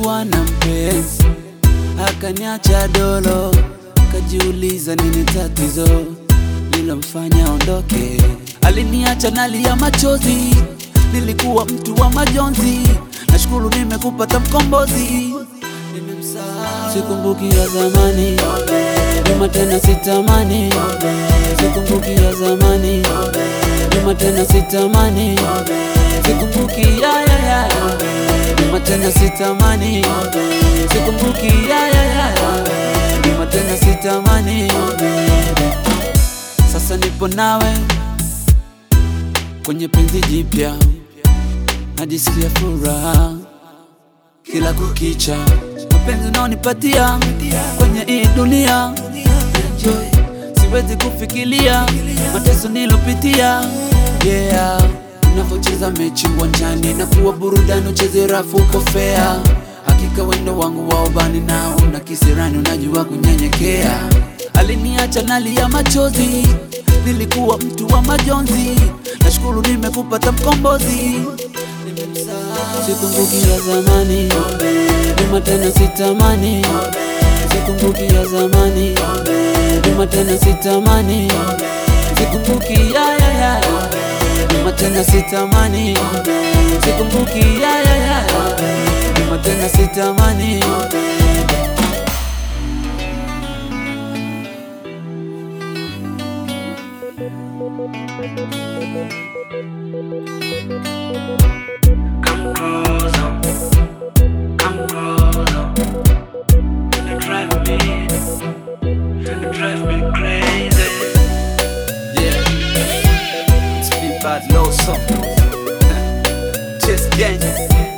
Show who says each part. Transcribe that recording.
Speaker 1: nilikuwa na mpenzi akaniacha dolo, kajiuliza nini tatizo lilomfanya ondoke. Aliniacha nalia machozi, nilikuwa mtu wa majonzi. Nashukuru nimekupata mkombozi, nimemsahau. Sikumbuki ya zamani, nyuma tena sitamani. Sikumbuki ya zamani, nyuma tena sitamani. Sikumbuki ya ya ya, nyuma tena sitamani. Sikumbuki ya ya ya, nyuma tena sitamani. Sasa nipo nawe kwenye penzi jipya, najisikia furaha kila kukicha. Mapenzi unaonipatia kwenye hii dunia, enjoy, siwezi kufikiria mateso nilopitia. Yeah, unavyocheza mechi uwanjani na kuwa burudani, ucheze rafu uko fair. Hakika wendo wangu wa ubani na una kisirani, unajua kunyenyekea. Aliniacha nalia machozi, nilikuwa mtu wa majonzi. Nashukuru nimekupata mkombozi, nimemsahau. Sikumbuki ya zamani, nyuma tena sitamani. Sikumbuki ya zamani, nyuma tena sitamani. Sikumbuki ya ya ya, nyuma tena sitamani. Sikumbuki ya ya ya, nyuma tena sitamani.
Speaker 2: Come closer, come closer. You drive me, you drive me crazy.
Speaker 1: Yeah, it's Big Bad Low Song. Just gang.